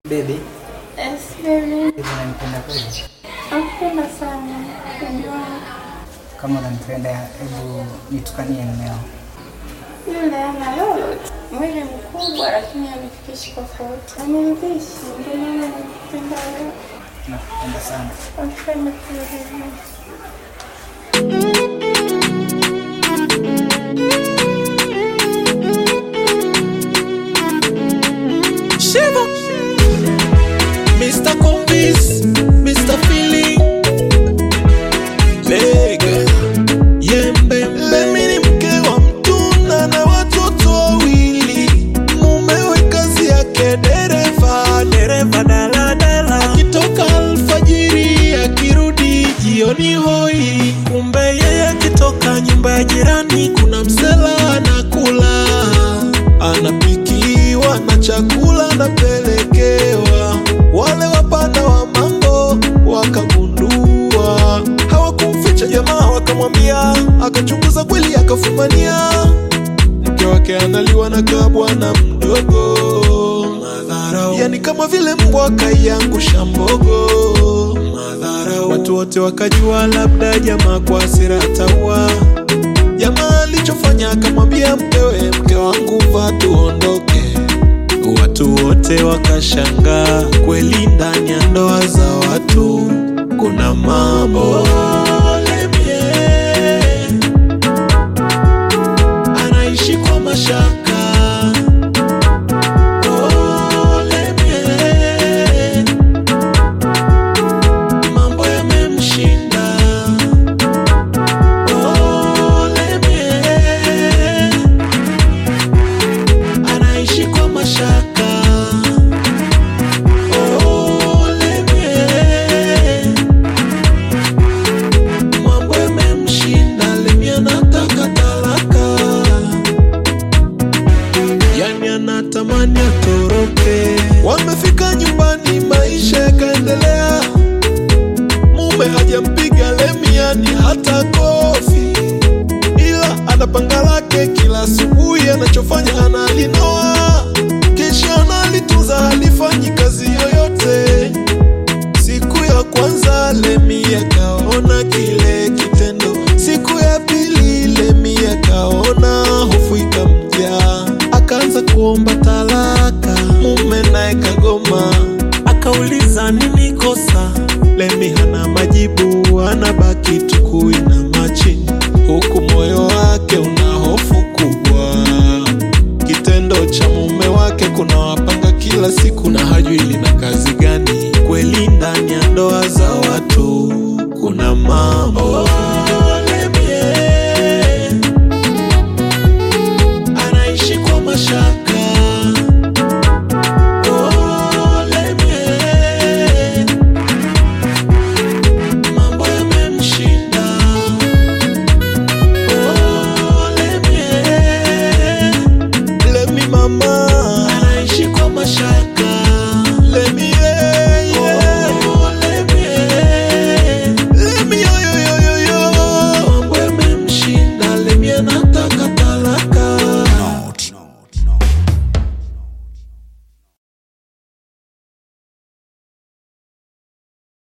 Baby, Yes, baby. hivi unanipenda kweli? Nakupenda sana. Unajua Kama unanipenda, hebu nitukanie mmeo. yule ana lolote. Mwili mkubwa lakini anifikishi tofauti. Anirudhishi, ndio maana nakupenda wewe. Nakupenda sana. Nakupenda pia baby. Shiva. Mr. Combis, Mr. Feeling. Lega. Yembembe. Mimi ni mke wa mtuna na watoto wawili. Mumewe kazi yake dereva, dereva daladala. Akitoka alfajiri akirudi jioni hoi. Kumbe yeye akitoka nyumba ya jirani kuna msela anakula anapikiwa na chakula anapelekewa. Wale wapanda wa mambo wakagundua, hawakumficha jamaa, wakamwambia, akachunguza kweli, akafumania mke wake analiwa na kabwana mdogo. Madharau, yani kama vile mbwa kaiangusha mbogo. Madharau, watu wote wakajua labda jamaa kwa hasira ataua Jamaa alichofanya akamwambia mkewe, mke wangu vaa tuondoke. Watu wote wakashangaa, kweli ndani ya ndoa za watu kuna mambo. Lemie anaishi kwa mashaka. Oh, Lemie mambo yamemshinda. anaishi kwa mashaka. Oleme, mambo yamemshinda, Lemi anataka talaka, yani anatamani atoroke. Wamefika nyumbani, maisha yakaendelea, mume hajampiga Lemi yani hata kofi ila ana panga lake kila asubuhi, anachofanya analinoa, kisha analitunza, halifanyi kazi yoyote. Siku ya kwanza Lemi akaona kile kitendo, siku ya pili Lemi akaona hofu ikamjaa, akaanza kuomba talaka, mume naye kagoma, akauliza nini kosa. Lemi hana majibu, anabaki tu kuinama chini, huku moyo wake una hofu kubwa. Kitendo cha mume wake kuna wapanga kila siku na